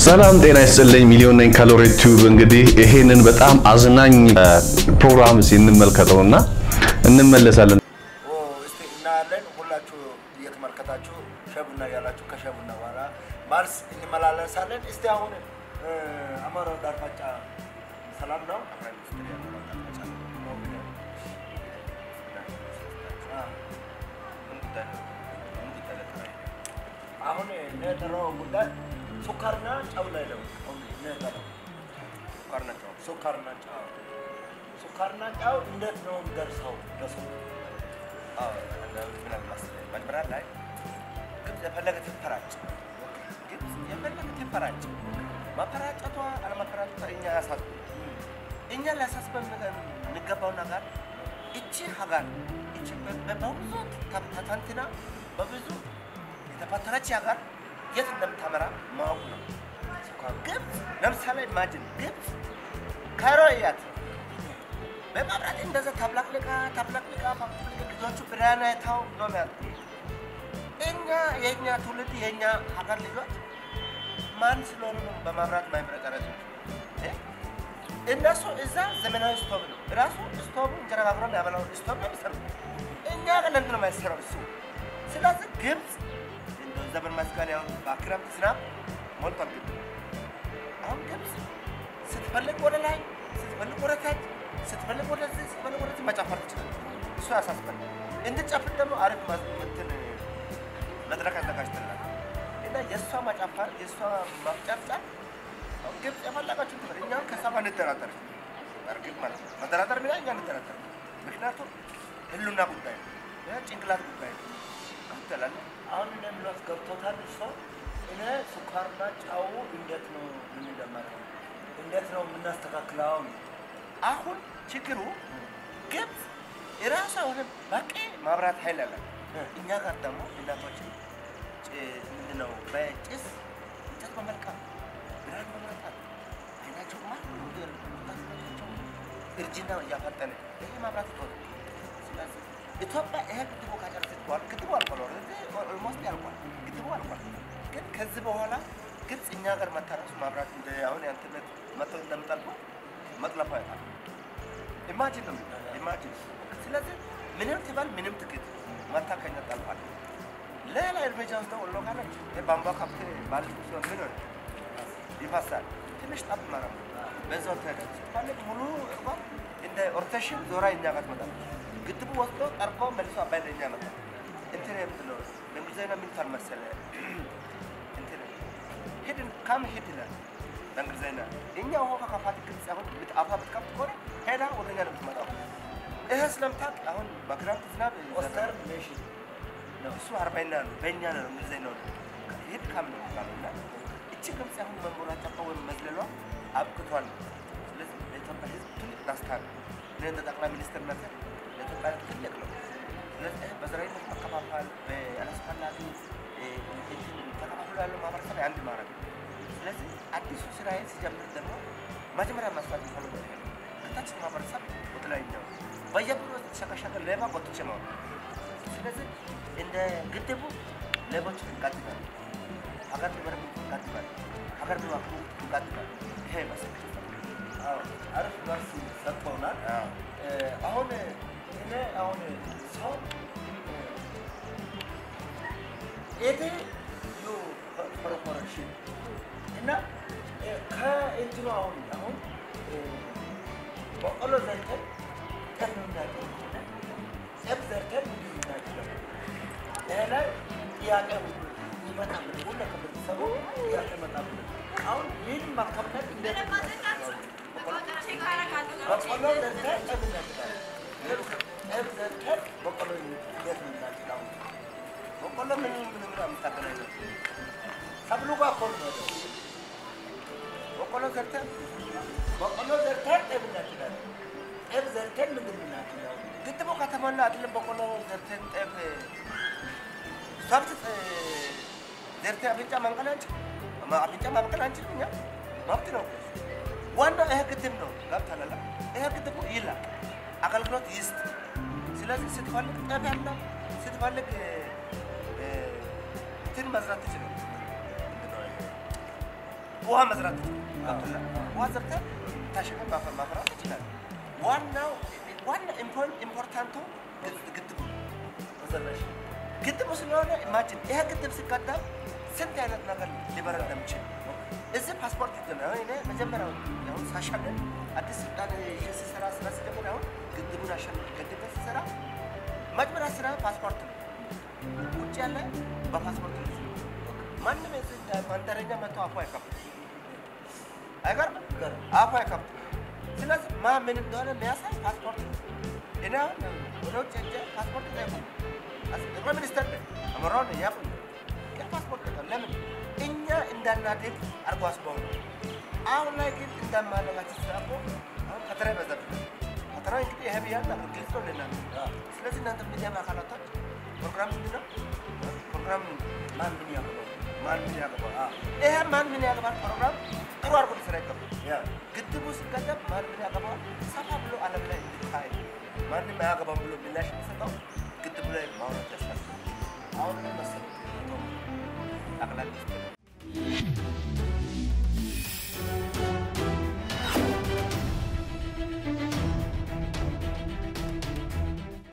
ሰላም ጤና ይስጥልኝ። ሚሊዮን ነኝ ካሎሪ ቲዩብ። እንግዲህ ይሄንን በጣም አዝናኝ ፕሮግራም እንመልከተውና እንመለሳለን። እስቲ እናያለን። ሁላችሁ እየተመለከታችሁ ሸቡና ያላችሁ ከሸቡና በኋላ ማርስ እንመላለሳለን። እስቲ አሁን አማራ ዳርፋጫ ሰላም ነው። አሁን የጠራው ጉዳይ ሱካርና ጨው ላይ ነው። የጠራው ሱካርና ጨው ሱካርና ጨው እንዴት ነው የሚደርሰው ለሰው? መጀመሪያ ላይ ግብፅ የፈለገ ትፈራጭ ግብፅ የፈለገ ትፈራጭ መፈራጨቷ አለመፈራጨቷ እኛ ያሳስ እኛ ሊያሳስበን የሚገባው ነገር እቺ ሀገር እቺ በብዙ ተተንትና በብዙ የተፈተነች ሀገር የት እንደምታመራ ማወቅ ነው። ግብፅ ለምሳሌ ኢማጅን ግብፅ ካይሮ እያት በመብራት እንደዛ ታብላቅልቃ ታብላቅልቃ ልጆቹ ብርሃን አይተው ነው የሚያልቁ። እኛ የእኛ ትውልድ የእኛ ሀገር ልጆች ማን ስለሆኑ ነው በመብራት ማይብረቀረጥ እነሱ እዛ ዘመናዊ ስቶቭ ነው ራሱ ስቶቭ እንጀራ ጋግሮ ያበላው ስቶቭ ነው የሚሰሩ። እኛ ግን ለምንድን ነው የማይሰራው እሱ? ስለዚህ ግብፅ እንደው ዘመን መስቀል ያው በክረምት ዝናብ ሞልቷል። ግብፅ አሁን ግብፅ ስትፈልግ ወደ ላይ ስትፈልግ ወደ ታች ስትፈልግ ወደዚህ ስትፈልግ ወደዚህ መጨፈር ትችላለህ። እሱ ያሳስባል። እንድጨፍር ደግሞ አሪፍ እንትን መድረክ አዘጋጅተናል እና የእሷ መጨፈር የእሷ ማፍጨርጨር አሁን ግብፅ የፈለጋችሁ ትበል። እኛ ከእሷ ጋር እንደራደር እርግጥ ማለት ነው መደራደር ሚላ እኛ እንደራደር። ምክንያቱም ህሉና ጉዳይ ነው፣ ጭንቅላት ጉዳይ ነው። ትላለህ አሁን እኔ የምለው ገብቶታል ሰው እኔ ሱካርና ጨው እንዴት ነው የምንደመረው? እንዴት ነው የምናስተካክለው? አሁን አሁን ችግሩ ግብፅ የራሷ የሆነ በቂ ማብራት ኃይል አለ። እኛ ጋር ደግሞ እናቶችን ምንድን ነው በጭስ እንጨት በመልቀም ብርሃን በመለጣት አይናቸው ማቸው እርጅና እያፈጠነ ይሄ ማብራት ይሆነ። ስለዚህ ኢትዮጵያ ይሄ ግድቡ ካጨረሰች በኋላ ግድቡ አልቋል፣ ኦልሞስት ያልቋል፣ ግድቡ አልቋል። ግን ከዚህ በኋላ ግብፅ እኛ ጋር መታ ራሱ ማብራት እንደ አሁን ያንትነት መጥተው እንደምጠልቁ መጥለፋ ያጣል። ኢማጂን ነው ኢማጂን። ስለዚህ ምንም ትበል ምንም ትግድ መታ ከኛ ጠልፋል። ሌላ እርምጃ ወስደው ወሎ ካለች የቧንቧ ከብት ባል ሲሆን ምን ሆነ ይፈሳል። ትንሽ ጠብ ማለት ነው። በዛው ትሄዳለች። ስትፈልግ ሙሉ እርጓ እንደ ኦርቴሽን ዞራ እኛ ጋር ትመጣለች። ግድቡ ወስዶ ጠርቆ መልሶ አባይ ለእኛ መጣ። እንትን የምትለው በእንግሊዝኛ ምን ይባል መሰለህ? እንትን ሂድን ካም ሂድ ይላል በእንግሊዝኛ። እኛ ውሃ ከከፋት ግብፅ አሁን አፏ ብትከፍት ከሆነ ሄዳ ወደ እኛ ነው የምትመጣው። ይሄ ስለምታውቅ አሁን በክረምት ዝናብ ኦስተር ኔሽን እሱ አርባይና ነው በእኛ ነው እንግሊዝኛ ነው ሂድ ካም ነው የሚባለው እና እቺ ግብፅ አሁን መንቦራጨቋ ወይም መዝለሏ አብቅቷል። ስለዚህ ለኢትዮጵያ ሕዝብ ትልቅ ደስታ ነው። እኔ እንደ ጠቅላይ ሚኒስትርነት ለኢትዮጵያ ሕዝብ ትልቅ ነው። ስለዚህ በዘረኝነት መከፋፈል በአላስፈላጊ ተከፋፍሎ ያለው ማህበረሰብ አንድ ማድረግ ነው። ስለዚህ አዲሱ ስራዬን ሲጀምር ደግሞ መጀመሪያ መስራት የሚፈልገው ይሄ ነው። ከታች ማህበረሰብ ወደ ላይኛው በየብሩ የተሸከሸከ ሌባ ጎትቼ ነው። ስለዚህ እንደ ግድቡ ሌቦችን እንቀጥላለን። ሀገር ሊመረብ እንቀጥላለን። ሀገር ሊዋክሉ እንቀጥላለን። ይሄ ይመስላል። አሪፍ መልስ ሰጥተውናል። አሁን እኔ አሁን ሰው ኤቴ ዩ ኮርፖሬሽን እና ከእንትኑ አሁን አሁን በቆሎ ዘርተን ጤፍ ነው የምናጭደው። ጤፍ ዘርተን ምግብ የምናጭደው። ይሄ ላይ ጥያቄ ይመጣል። ሁሉ ከቤተሰቡ ጥያቄ ይመጣል። አሁን ይህን ማካፈል እንዴት ነው የምናደርገው? በቆሎ ዘርተን ጤፍ እናጭዳለን። ጤፍ ዘርተን በቆሎ እንዴት ነው የምናጭደው? በቆሎ ምን ምን ምን የምታገናኘው? ሰብሉ ጋር እኮ ነው ያለው። በቆሎ ዘርተን በቆሎ ዘርተን ጤፍ እናጭዳለን። ጤፍ ዘርተን ምግብ እናጭዳለን። ግድቡ ከተሞላ አይደለም በቆሎ ዘርተን ጤፍ ሰብት ዘርተን አፍንጫ ማንቀል አንችልም። አፍንጫ ማብቀል አንችልም። እኛ መብት ነው። ዋናው ይሄ ግድብ ነው። ገብቶሃል? ይሄ ግድቡ ይላል አገልግሎት ይስጥ። ስለዚህ ስትፈልግ ጤፍ ያለ ስትፈልግ እንትን መስራት ትችላል። ውሃ መዝራት ገብቶሃል? ውሃ ዘርተህ ታሸገን ማፍራት ትችላለህ። ዋናው ዋና ኢምፖርታንቱ ግድ- ግድቡ ነው። መሰረሽ ግድቡ ስለሆነ ኢማጂን ይሄ ግድብ ሲቀደም ስንት አይነት ነገር ሊበረር እንደምችል እዚህ ፓስፖርት ይዘን አሁን እኔ መጀመሪያው አሁን ሳሻገር አዲስ ስልጣን ይዤ ስሰራ ስራ ስጀምር አሁን ግድቡን አሸን ገድቤ ስሰራ መጀመሪያ ስራ ፓስፖርት ነው። ውጭ ያለ በፓስፖርት ነው። ማንም የዚህ እንደ መንደረኛ መጥቶ አፉ አይከፍትም። አይገርምም? አፉ አይከፍትም። ስለዚህ ማ ምን እንደሆነ የሚያሳይ ፓስፖርት ነው። እኔ አሁን ወደ ውጭ ሄጄ ፓስፖርት ላይ ቆም ጠቅላይ ሚኒስተር ነኝ አመራው ነኝ ያቁኝ ግን ፓስፖርት ነው። ለምን እኛ እንዳናድግ አርጎ አስበው ነው። አሁን ላይ ግን እንዳማለጋችን ስላቆ አሁን ፈተና ይበዛብናል። ፈተና እንግዲህ ይሄ ብያለሁ አሁን ግልጽ ነው ለእናንተ። ስለዚህ እናንተ ሚዲያ አካላቶች ፕሮግራም ምንድን ነው? ፕሮግራም ማን ምን ያገባው ማን ምን ያገባል? ይሄ ማን ምን ያገባል ፕሮግራም ጥሩ አድርጎ ሊሰራ ይገባል። ያ ግድቡ ሲገደብ ማን ምን ያገባዋል ሰፋ ብሎ ዓለም ላይ እንዲታይ ማንም አያገባም ብሎ ምላሽ የሚሰጠው ግድቡ ላይ ማውራት ያስፈልጋል። አሁን ምን መሰለህ ጠቅላይ ሚኒስትር